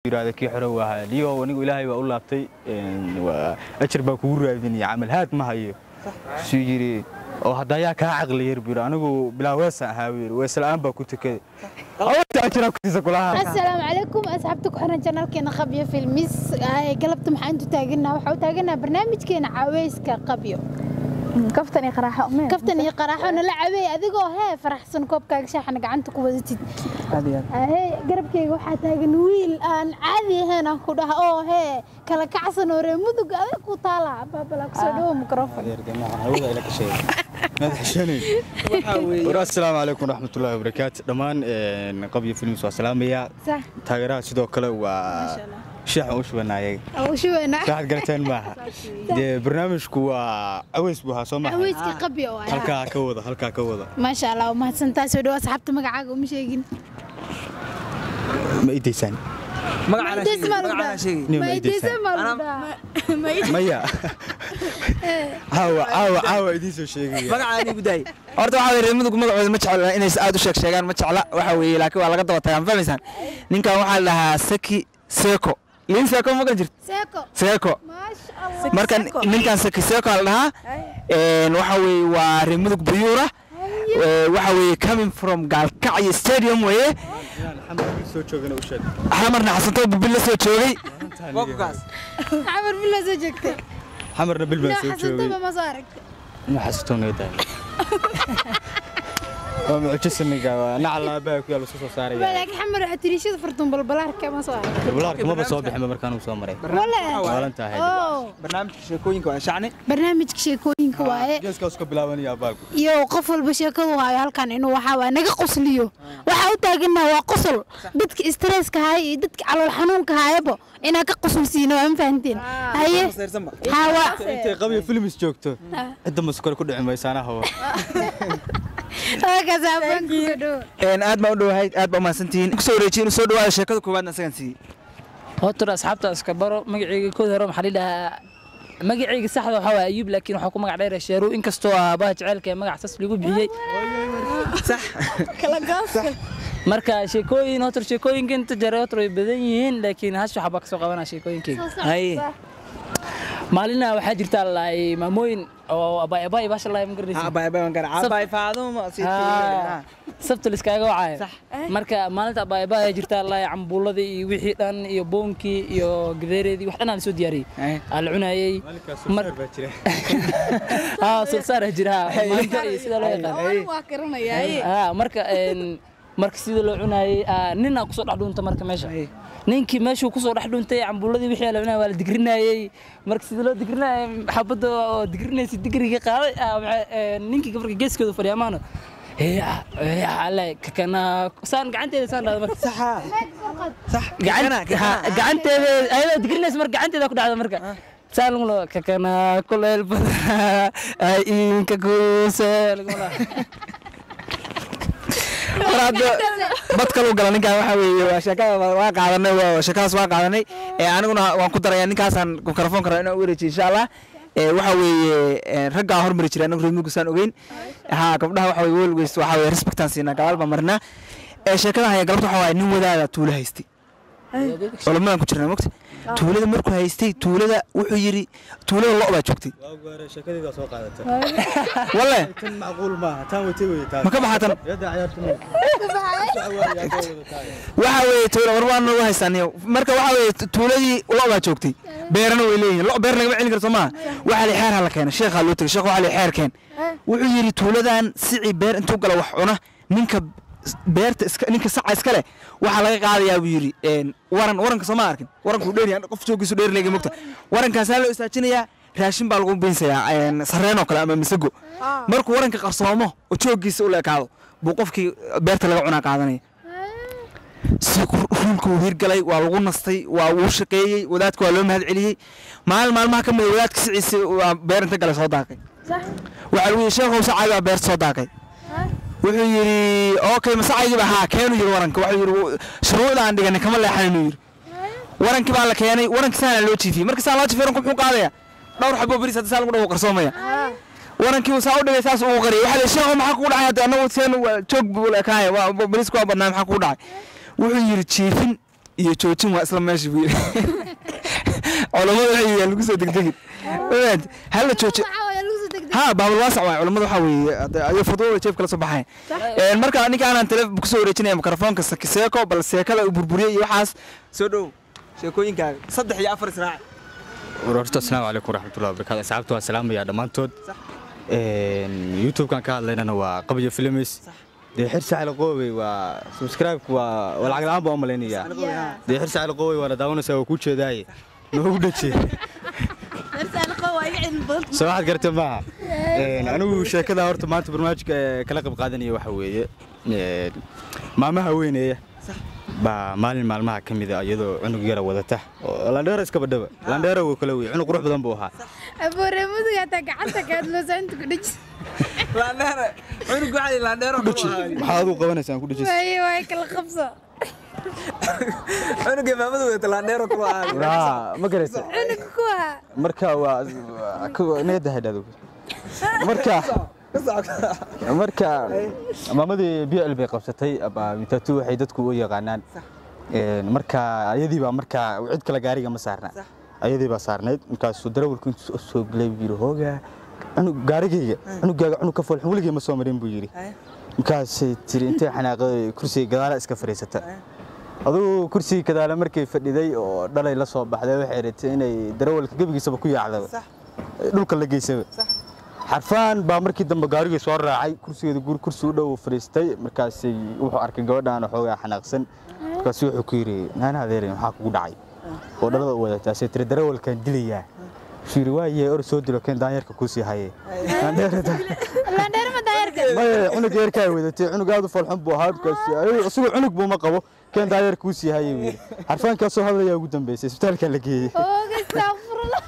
yidhaahda kii xorow ahaa liyo anigu ilaahay baa u laabtay ajar baa kugu raadinaya camal haad ma hayo suu yidhi oo hadda ayaa kaa caqli yar buu yidhi anigu bilaa weesaan ahaa buu yidhi weesla'aan baa ku tukaday awta ajiraa kutiisa kulaha asalaamu calaykum asxaabta ku xiran janalkeena qabyo filmis Ay, galabta maxaa intu taaganaa waxaa u taaganaa barnaamijkeena caaweyska qabyo kaftan iyo qaraaxo umeen kaftan iyo qaraaxo nala caweey adigoo hee faraxsan koobkaaga shaaxana gacanta ku wadatid hee garabkayga waxaa taagan wiil aan caadi ahayn aan ku dhaha oo hee kala kacsan oo ree mudug adag ku taala baabala kusoo dhawo mikrofon asalaamu calaykum waraxmatullaahi wabarakaatu dhammaan qabyo films waa salaamayaa sax taageeraha sidoo kale waa sheexan u shubanayay u shubeena waxaad garateen maaha dee barnaamijku waa caweys buu ahaa soo maaha caweyska qabyo waay halkaa ka wada halkaa ka wada maasha allah umahadsantaa soo dhawo asxaabta magacaaga uma sheegin ma idaysaan Nin ma idaysaan maya caawa caawa caawa idiin soo sheegaya magacaani gudaay horta waxaa weeye reer mudug magacooda ma jecla inay aad u sheeg sheegaan ma jecla waxa weeye laakiin waa laga daba tagaan fahmaysaan ninkan waxaa la dhahaa saki seko liin seko ma jirto seeko seko maasha allah marka ninkan saki seko la dhahaa een, waxa weeye waa reer mudug buyuura Ee, waxa weeye coming from gaalkacyo stadium weeye soo joogana u sheeg xamarna xasantoo bubil la soo joogay xamar bilaa soo jeegtay xamarna bil baan soo joogay xasantaba ma soo aragtay ma xasuusto naga daay waa mucjo samiga waa nacal aabbaha ku yaal isku soo saaraya laakiin xamar waxaa tiriishada fartuun balbalaarka ma soo aragtay bulaarka maba soo bixin markaan uu soo maray wala waalan tahay oo barnaamijka sheekooyinka waa shacni barnaamijka sheekooyinka waaye geeskaas ka bilaabanaya aabbahaku iyo qof walba sheekadu hayo halkan inuu waxaa waaye naga qosliyo waxaa u taaganaa waa qosol dadka stresska haya iyo dadka calool xanuunka hayabo inaa ka qosolsiino waa ma fahanteen haye hawa intay qabyo filmis joogto cidda maskore ku dhici maysaanaha wa halkaas aabbaanku soo dhawo Een, aad baa u dhowahay aad baa umahadsantihiin kusoo wareejiye inuu soo dhawaada sheekada koowaadna isagan siiyey horta asxaabta iska baro magacayga kood hore maxaa la dhahaa magacayga saxda waxaa waaye ayuub laakiin waxaa ku magac dheer sheeru inkastoo aabaha jecelka ee magac sas lagu bixiyey marka sheekooyin horta sheekooyinka inta jare horta way badan yihiin laakiin hash waxaa baa kasoo qabanaa sheekooyinkayga haye maalina waxaa jirta laay maamooyin oo abaay abaay baasha laay ma garanaysa Haa, sabta liskaaga wacaya marka maalinta abaayabaa jirta laay cambuuladii iyo wixii dhan iyo boonkii iyo gadeereedii wax dhan aan soo diyaariyey aa la cunayey Mar- haa sulsaara jira haa, maanta iyo sida loo yaqaan waa garanayaa haa marka een, marka sida loo cunayey aa, nin aa kusoo dhex dhuunta marka meesha ninkii meeshuu kusoo dhex dhuuntay cambuuladii wixii la cunayay waa la digrinayey marka sida loo digrinayay xabadda oo digrinaysa digriga qaaday aa, waxay, een, ninkii marka geeskooda fadhiya maano kakana saan gacanteeda saan dhahda marka Gacan- haa, gacanteeda ayadoo digrinaysa marka gacanteeda ku dhacda marka saan lagu loo kakana kuleel badan ay inka kuuse laguma laha mar hadda bad kaluu gala ninkan waxa weeye waa sheekada waa qaadanay waa sheekadaas waa qaadanay ee aniguna waan ku darayaa ninkaasaan mikrofoonka rabaa inaan u wareejiyo insha allah ee waxa weeye ee, raggaa hormari jiray anagu reer mugusaan ogeyn haa gabdhaha waxa weye welweys waxa weye respectaan siinaa gadaal baan marnaa ee sheekada haya galabta waxa waaye nin wadaada tuulo haystay olamadan ku jirnaa mogta tuulada markuu haystay tuulada wuxuu yidhi tuulada lo' baa joogtay sheekadeeda soo qaadata walle tan macquul maaha taan watay wey taan ma ka baxatan yadda ciyaartu ma waxa weeye tuula war waan nagu haystaaniyo marka waxa weeye tuuladii lo baa joogtay beerana way leeyihin lo beer lagama celin karo soo maaha waxa la xeer ha la keena sheekhaa loo tegay sheekh waxa la xeer keen wuxuu yidhi tuuladan sici beer intuu gala wax cuna ninka beerta iska ninka saca iska leh waxaa laga qaadayaa buu yidhi een, waran waranka soo ma arkin warankuu dheer qof joogiisu dheer leegi mogta warankaasaa loo istaajinayaa raashin baa lagu binsayaa een, sarreen oo kale ama misago markuu waranka qarsoomo oo jooggiisa u leekaado buu qofkii beerta laga cunaa qaadanaya si ruulka uu hirgalay waa lagu nastay waa wuu shaqeeyey wadaadka waa loo mahad celiyey maalin maalmaha ka mid a wadaadka siciisa waa beer inta gale soo daaqay waxaa lagu yidhi sheekhow sacaygi baa beerta soo daaqay wuxuu yidhi okay masacaygiiba haa keenu yidhi waranka wuxuu yidhi shuruucda aan dhiganay kama leexanaynu yidhi warankii baa la keenay warankii saana loo jiifiyey marka saa loo jiifiyey waranku muxuu qaadaya dhowr xabo beriis hadda saa lagu dhawo qarsoomaya warankii uu saa u dhigay saas uu qariyay waxaa la sheekho maxaa kugu dhacay hadda annagu seen joog buu ekaaya waa beriisku waa badnaa maxaa kugu dhacay wuxuu yidhi jiifin iyo joojin waa isla meesha buu yidhi culammadu waxay yidhahdeen lagu soo degdegin Ogaad, hala jooji Waxaa waaye lagu soo degdeg. ha baabul waasac waay culammadu waxaa weeye hadda ayo fadwada jeebka la soo baxay Een, marka ninka aanan tele kusoo wareejinaya mikrofoonka Sek- seeko bal seekada uu burburiyey iyo waxaas soo dhow sheekooyinkaaga saddex iyo afar israac horta asalaamu calaykum waraxmatullahi wabarakaatu asxaabta waa salaamaya dhammaantood youtube-kan ka hadlaynana waa qabyo films dee xirsi cali qoobey waa subscribe-ku waa waa lacag la'aan baan u malaynayaa dee xirsi cali qoobey waana daawanaysaa waa kuu jeedaaye noogu dhaje soo waxaad gartay maaha Een, anigu sheekada horta maanta barnaamijka ee kala qayb qaadanaya waxa weeye een, maamaha weyneeya baa maalin maalmaha ka mid a iyadoo cunug yara wadata oo landheero iska badhaba landheero wuu kala wey cunug qurux badan buu ahaa Aboore mudug hataa gacanta ka hadloosa inta ku dhiji. laandheere cunug waxaa laandheero maxaa aduu qabanaysaan ku dhejis Waaye waaye kala qabso. cunuga maamadu wadata laandheero kula ahaada raa ma garaysa Cunug kuwa. marka waa niyadda haydhado marka marka maamadii bl bay qabsatay ama mitatu waxay dadku u yaqaanaan Een, marka ayadii baa markaa cid kale gaariga ma saarna ayadii baa saarnayd markaasuu darawalku intuu soo- soo galay buu yidhi hoogaa cunug gaarigayga cunugaaga cunug ka foolxun weligay ma soo marin buu yidhi markaasay tiri intay xanaaqaday kursiga gadaala iska fadhiisata adugu kursigii kadaale markay fadhiday oo dhalay la soo baxday waxay ratay inay darawalka gebigiisaba ku yaacdaba dhulka la geysaba xarfaan baa markii dambe gaarigii soo raacay kursigeeda guri kursi u dhow fadhiistay markaasay wuxuu arkay gabadhaan xoogaa xanaaqsan markaasu wuxuu ku yidhi naana adeeray maxaa kugu dhacay oo dhalada u wadataasay tiri darawalkaan dilayaa wuxuu yidhi waaye or soo dilo keen daanyarka kuusii haye Landheero ma daayarka. maya cunug yeerkaa wadatay cunug aad u falxun buu ahaa markaas isagoo cunug buu ma qabo keen daanyar kuusii haye buu yidhi xarfaankaasoo hadlayaa ugu dambeysay isbitaalkaa la geeyey Ooga astaghfirullah.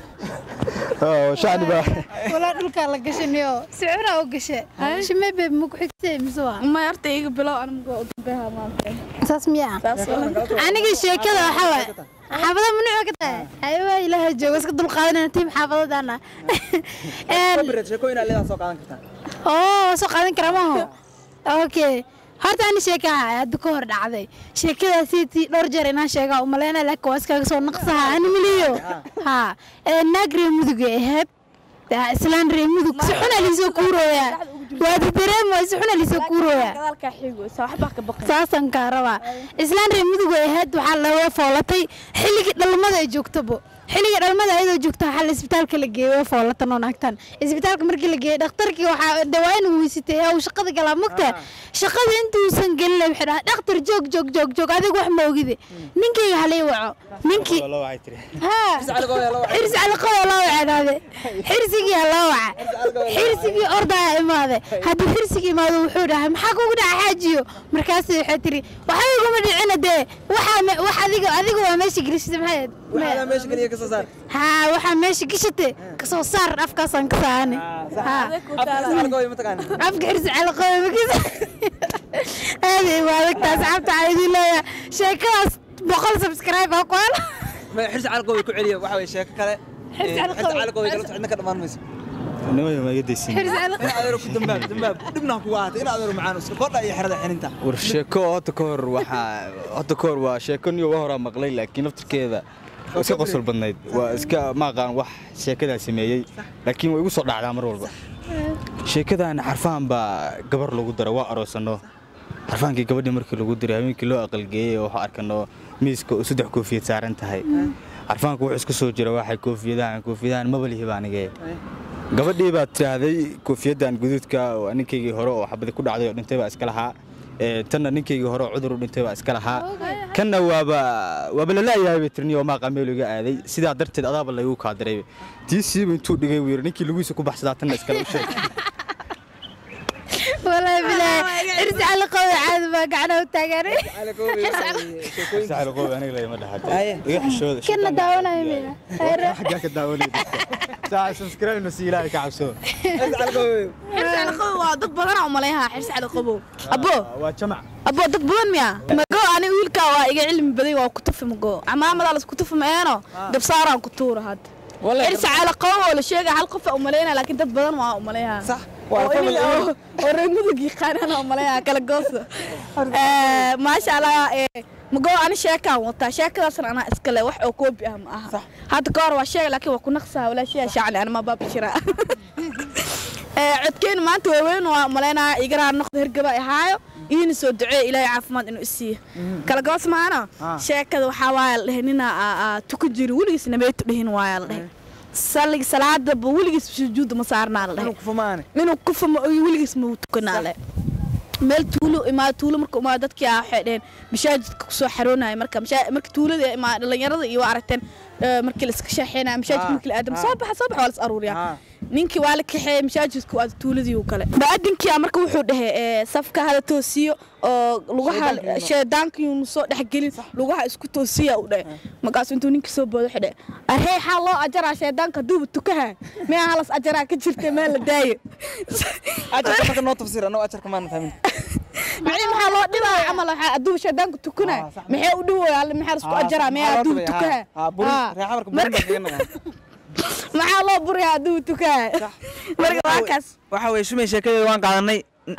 oo shacni baa Walaa dhulka la gashanayo. Sicura oo gashe. Shimay bay ma ku xigtay mise waa. ma horta iga bilow aniga oo dambeha maanta Saas miyaa. saas wala aniga sheekada waxaa waaye xaafada mamnuuc ka tahay aywa ilaaha jooga iska dul qaadanayna tiim xaafadadana sheekooyin aa leedaha soo qaadan kartaa oo waa soo qaadan karaa maaho okay horta ani sheeka ahaa hadda ka hor dhacday sheekadaasi tii dhowr jeer inaan sheegaa umaleyna laakiin waa iskaga soo naqsaha ani miliyo ha naag ree mudug ay ahayd Daa islaan ree mudug si xuna liisoo kuurooya waa dareemo si xuna liisoo kuurooya gadaalka xigo sa waxba ka baqay saasan kaa rabaa islaan reer mudug ay ahayd waxaa laga foolatay xilligii dhalmada ay joogtaba xilligii dhalmada ayadoo joogta waxaa la isbitaalka la geeyey way foolatan oo naagtan isbitaalka markii la geeyey dhakhtarkii waxaa de waa inuu weysitay yaa uu shaqada galaa mogta shaqada intuusan gelin waxay dhahaa dhakhtar joog joog joog joog adiga wax ma ogide ninkayga halii waco ninkii haa xirsi calaqada loo wacanaade xirsigii ha loo waca xirsigii ordaa imaade haddii xirsigii imaado wuxuu dhahay maxaa kugu dhaca xaajiyo markaasi waxay tiri waxba iguma dhicina dee waxaa me- wax adiga adiga waa meesha gelishata maxay waxaa meesha geliya ka soo saar haa waxaa meesha gishate kasoo saar afkaasaan ka saani haa algooy mataqaana afka xirsi calaqada makisa aaday u adagtaa asxaabta waxaa idin leeyahay sheekadaas boqol subscribe aa ku hela ma xirsi calqooy ku celiya waxa way sheeko kale Xirsi Eh, calqooy. calqooy kala socodna ka dhammaan mayso nimaya ma iga daysin xirsi calaqada in adeero ku dambaab dambaab dhibna kugu ahaatay in adeero macaan iska kordha iyo xerada xininta war sheeko oo hadda ka hor waxaa hadda ka hor waa sheeko niyo waa horaa maqlay laakiin laftirkeeda waa iska qosol badnayd waa iska ma aqaan wax sheekadaa sameeyey laakiin way igu soo dhacdaa mar walba sheekadan xarfaan baa gabar lagu dara waa aroosano xarfaankii gabadhii markii lagu diray habeenkii loo aqalgeeyey oo waxaa arkano miiska oo saddex koofiyad saaran tahay xarfaanku wuxuu isku soo jira waxay koofiyadahan koofiyadahan maba lihi baa anigee gabadhii baa tiraahday koofiyaddan guduudka oo ninkaygii hore oo xabadi ku dhacday oo dhintay baa iska lahaa Ee, tanna ninkaygii hore oo cudur u dhintay baa iska lahaa kanna waaba waaba lalaayahay bay tirni oo maaqa meel iga aaday sidaa darteed adaaba laygu kaadiray tii siiba intuu dhigay wuu yidhi ninkii lugiisa ku baxsadaa tanna iskale u sheeg والله بالله ارجع لقوي عاد ما قعنا وتاجري saxal qow aniga lama dhaxato Aye. iga xishooda كنا داونا يمينا xaggaa ka daawanayda saa subscribe no si ilaahay ka cabso xirsi calqooy xirsi cali qabow waa dad badan oo maleeyaha xirsi cali qabow abo waa jamac abo dad badan miya mago ani wiilka waa iga cilmi baday waa ku tufi mago camaamadaa lasku tufi meeno dabsaaraan ku tuura hadda xirsi cali qabow oo la sheegaya hal qof u maleynaya laakiin dad badan waa u maleeyaha sax waa oo family iniga oo- oo reer mudug yaqaanaan oo maleeyaha kala goosa Eh, maasha allah eh, magoo ani sheekaan wataa sheekadaasna anaa iska le wax oo koobi ah ma aha hadda ka hor waa sheega laakiin waa ku naqsaa walaashiyaa shacni anima baabishiraa codkeenu maanta waaweyn waa malaynaya igaraa noqda hergaba ahaayo iina soo duceeya ilaahay caafimaad inuu isiiyo kala goos maana sheekada waxaa waaya la dhehe ninaa tuka jiri weligiis nameetu dhihin waaya la dhehe sallig salaadaba weligiis sujuudda ma saarnaa la dhehe kufumaane inuu ku famo weligiis ma tukanaa le meel tuulo imaa tuulo marka imaa dadkii ah waxay dhaheen mashaajidka kusoo xaroonaya marka mashaa- marka tuulada imaa dhalinyarada iyo waa aragteen eh, markii la iska shaaxeynaya masaajidka markii la aadamo soo baxa soo baxa waa la is aruuriyaa ninkii waa la kaxeeyey masaajidku waa tuuladii uu kale baadinkii marka wuxuu dhahay eh, safka hala toosiyo oo lugaha sheedaankiyuunu soo dhexgelin lugaha isku toosiya uu dhahay markaas intuu ninkii soo boodo wuxuu dhahay arhey xaa loo ajaraa sheedaanka haduuba tukaha mea halas ajaraa ka jirta meel la daayo ajarka marka noo tafsiir annagu ajarka maana fahmin maxay maxaa loo dhibaa camal waxaa hadduu shaydaanku tukana maxay u dhawaya maxaa lasku ajaraa maya hadduu tukaha reexamarka burin baa kaga nagaa maxaa loo buraya hadduu tukaha marka waa kaas waxa weye shumay sheekadeeda waan qaadanay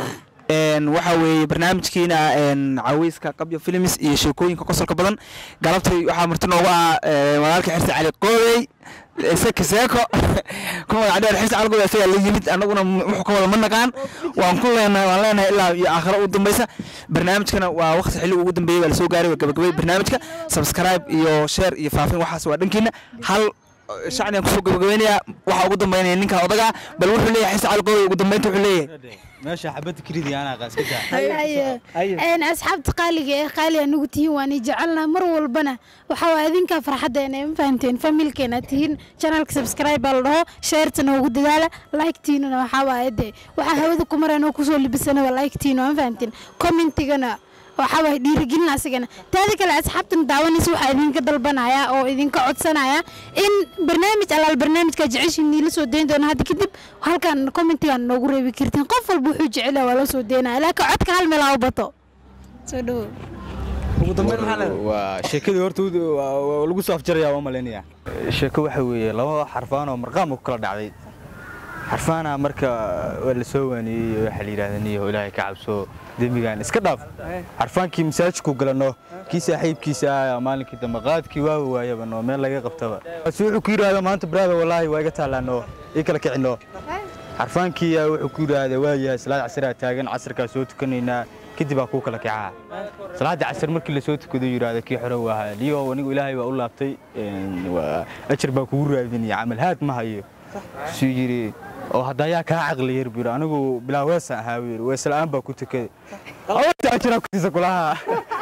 een waxa weeye barnaamijkiina een caweyska qabyo films iyo sheekooyinka qosolka badan galabtay waxaa marti noogu ah ee, walaalka xirsi cali qoodey seki seeko ku magac dheer xirsi cali qoodey asagaa la yimid annaguna m- wuxuu ka wada ma naqaan waan ku leenahay waan leenahay ilaa iyo aakhiro ugu dambaysa barnaamijkana waa waqti xilli ugu dambeeyey waa lasoo gaaray waa gabagabay barnaamijka subscribe iyo share iyo faafin waxaas waa dhankiina hal shacnigan kusoo gabagabeynaya waxaa ugu dambeynaya ninkan odaga bal wuxuu leeyahay xirsi cali qoodey ugu dambeynta wuxuu leeyahay meesha xabadda kiridi anaa qaaska daa haye een asxaabta qaaliga ee qaali anugu tihiin waan i jecelnaha mar walbana waxa waa idinkaa farxaddeena ma fahamteen familkeena tihiin channelka subscribe baa la dhaho sheertana ugu dadaala like-tiinana waxaa waaye dee waxaa hawada ku marayna kusoo libisana waa like-tiina ma fahamteen commentigana waxaa waaye dhiirigelina asigana taada kale asxaabtan daawanaysa waxaa idinka dalbanaya oo idinka codsanaya in barnaamij alaal barnaamijka jeceshiin niila soo dayn doona hadda kadib halkan commentigan noogu reebi kartiin qof walba wuxuu jecel yahay waa loo soo daynaya laakiin codka hal meel ha u bato soo dhawow ugu dambeyn maxaa leedahay waa sheekadii horta wuu- waa- waa lagu soo afjarayaa waa malaynaya sheeko waxa weeye laba xarfaan oo marqaam ku kala dhacday xarfaana marka waa la soo waaniyey waxaa la yidhahda niyo ilaahay ka cabso dembigan iska dhaaf xarfaankii masaajidku galano kii saaxiibkiisa ah maalinkii dambe qaadkii waa waayaba no meel laga qabtaba si wuxuu ku yidhaahda maanta brada wallaahi waa iga taalaano ii kala kicino xarfaankii yaa wuxuu ku yidhaahda waayahay salaad casraa taagan casarkaa soo tukanaynaa kadib baa kuu kala kicaa salaada casar markii lasoo tukado yidhaahda kii xore waa ahaa liyo anigu ilaahay baa u laabtay een, waa- ajar baa kugu raadinaya camal haad ma hayo suu yidhi oo hadda ayaa kaa caqli yar buu yidhi anigu bilaa weesaan ahaa buu yidhi wees la'aan baa ku tukaday awta ajaraa kutiisa kulaha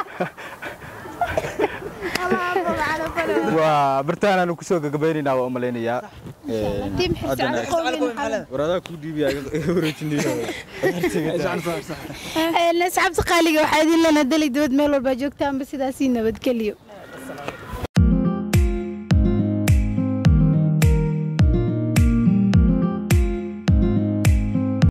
waa bartaanaanu kusoo gagabaynaynaa waa u malaynayaa Een, Tiim xirsi haddana- cali qowlin waradaa kuu dhiibiya wareejinayo asxaabta qaaliga waxaa idin lena dali dibad meel walbaa joogtaanba sidaasii nabadgeliyo